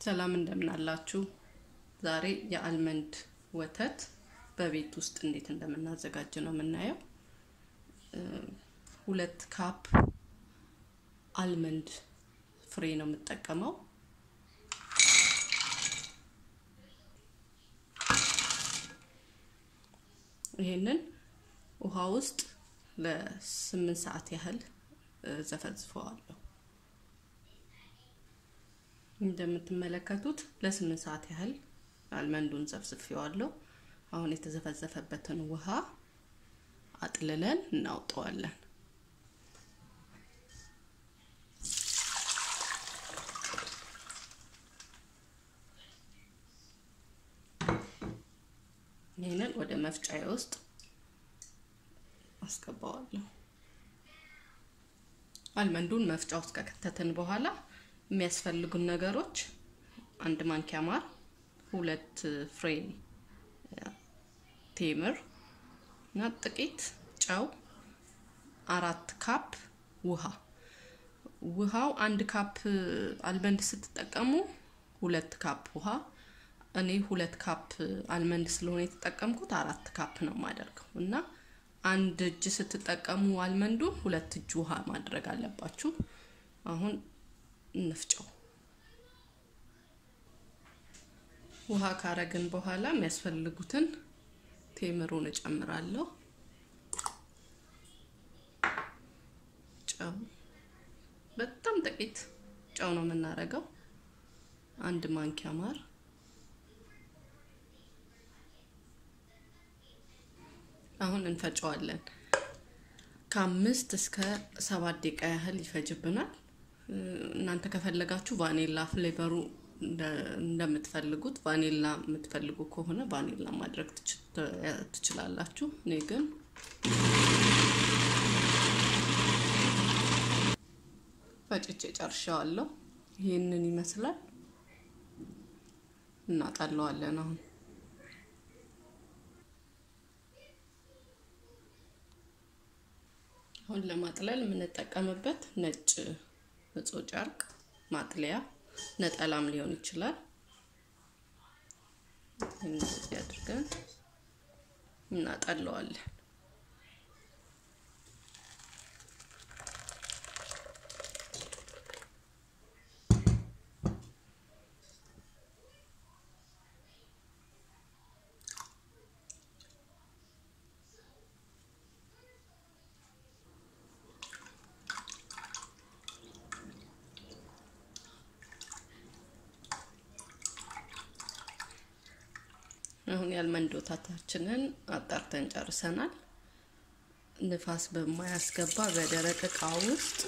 ሰላም እንደምን አላችሁ? ዛሬ የአልመንድ ወተት በቤት ውስጥ እንዴት እንደምናዘጋጅ ነው የምናየው። ሁለት ካፕ አልመንድ ፍሬ ነው የምጠቀመው። ይሄንን ውሃ ውስጥ ለስምንት ሰዓት ያህል ዘፈዝፈዋለሁ። እንደምትመለከቱት ለስምንት ሰዓት ያህል አልመንዱን ዘፍዝፌዋለሁ። አሁን የተዘፈዘፈበትን ውሃ አጥልለን እናውጠዋለን። ይህንን ወደ መፍጫዬ ውስጥ አስገባዋለሁ። አልመንዱን መፍጫ ውስጥ ከከተትን በኋላ የሚያስፈልጉን ነገሮች አንድ ማንኪያ ማር፣ ሁለት ፍሬ ቴምር እና ጥቂት ጨው፣ አራት ካፕ ውሃ። ውሃው አንድ ካፕ አልመንድ ስትጠቀሙ ሁለት ካፕ ውሃ፣ እኔ ሁለት ካፕ አልመንድ ስለሆነ የተጠቀምኩት አራት ካፕ ነው የማደርገው እና አንድ እጅ ስትጠቀሙ አልመንዱ ሁለት እጅ ውሃ ማድረግ አለባችሁ። አሁን እንፍጨው። ውሃ ካረግን በኋላ የሚያስፈልጉትን ቴምሩን እጨምራለሁ። ጨው በጣም ጥቂት ጨው ነው የምናረገው። አንድ ማንኪያ ማር፣ አሁን እንፈጨዋለን። ከአምስት እስከ ሰባት ደቂቃ ያህል ይፈጅብናል። እናንተ ከፈለጋችሁ ቫኔላ ፍሌቨሩ እንደምትፈልጉት ቫኒላ የምትፈልጉ ከሆነ ቫኒላ ማድረግ ትችላላችሁ። እኔ ግን ፈጭቼ ጨርሻዋለሁ። ይህንን ይመስላል። እናጣለዋለን አሁን አሁን ለማጥለል የምንጠቀምበት ነጭ ንጹህ ጨርቅ ማጥለያ ነጠላም ሊሆን ይችላል። እንደዚህ አድርገን እናጠለዋለን። አሁን የአልመንድ ወተታችንን አጣርተን ጨርሰናል። ንፋስ በማያስገባ በደረቅ እቃ ውስጥ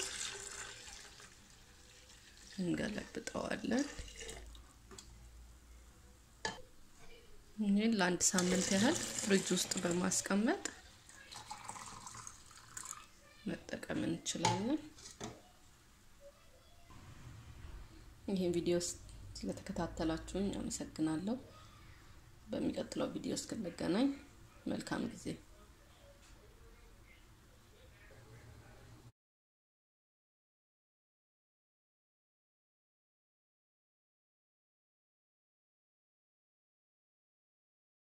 እንገለብጠዋለን። ይህን ለአንድ ሳምንት ያህል ፍሪጅ ውስጥ በማስቀመጥ መጠቀም እንችላለን። ይህን ቪዲዮ ስለተከታተላችሁኝ አመሰግናለሁ። በሚቀጥለው ቪዲዮ እስክንገናኝ መልካም ጊዜ